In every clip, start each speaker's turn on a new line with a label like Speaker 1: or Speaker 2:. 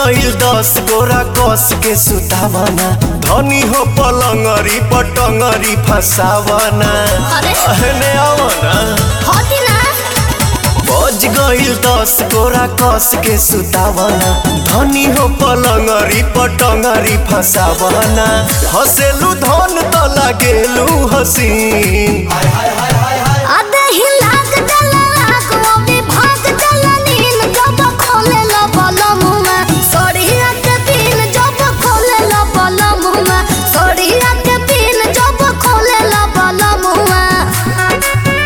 Speaker 1: गईल दस गोरा कस के सुतावना धनी हो पलंगरी पटंगरी फसावना
Speaker 2: अरे।
Speaker 1: अहने आवना
Speaker 2: होती ना
Speaker 1: बज गईल दस गोरा कस के सुतावना धनी हो पलंगरी पटंगरी फसावना हसेलू धन त लागेलू हसीन
Speaker 2: आधे ही लाग जला लाग वो भी भाग जला नील जब खोले लो बलम में सोड़िया के पीन जब खोले लो बलम में सोड़िया के पीन जब खोले लो बलम में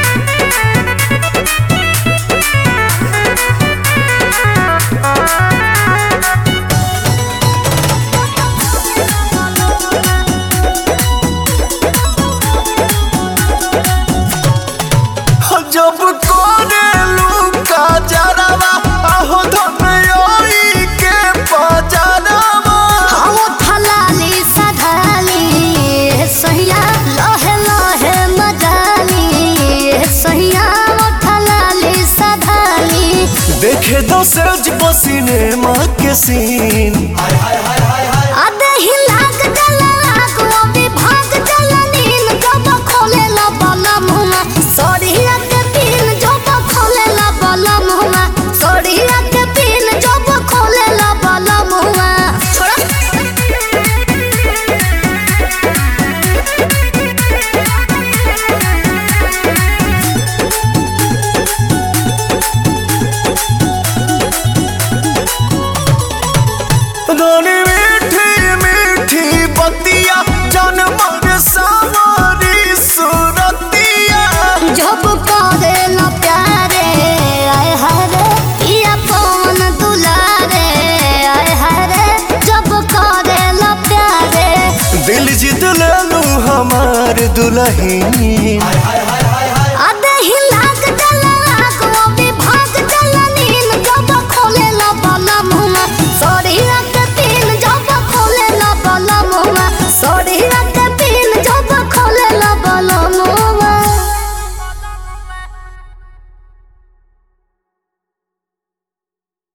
Speaker 1: जब कोरेलू का जरावा आहो धनयोई के पजरावा
Speaker 2: हम थलाली सधाली सहिया लहे लहे मजाली सहिया थलाली सधाली
Speaker 1: देखे दो सज पसीने माँ के सीन
Speaker 2: आधे ही लाग जला लाग वो भी भाग जला नील जब खोले ला बला मुमा सोड़िया के पीन जब खोले ला बला मुमा सोड़िया के पीन जब खोले ला बला मुमा छोड़ा
Speaker 1: धनी मीठी मीठी बतिया जनमर सावरी सुरतिया
Speaker 2: जब करे ला प्यारे आय हरे पिया पवन दुलारे आय हरे जब करे ला प्यारे
Speaker 1: दिल जीत लेलू हमार दुल्हन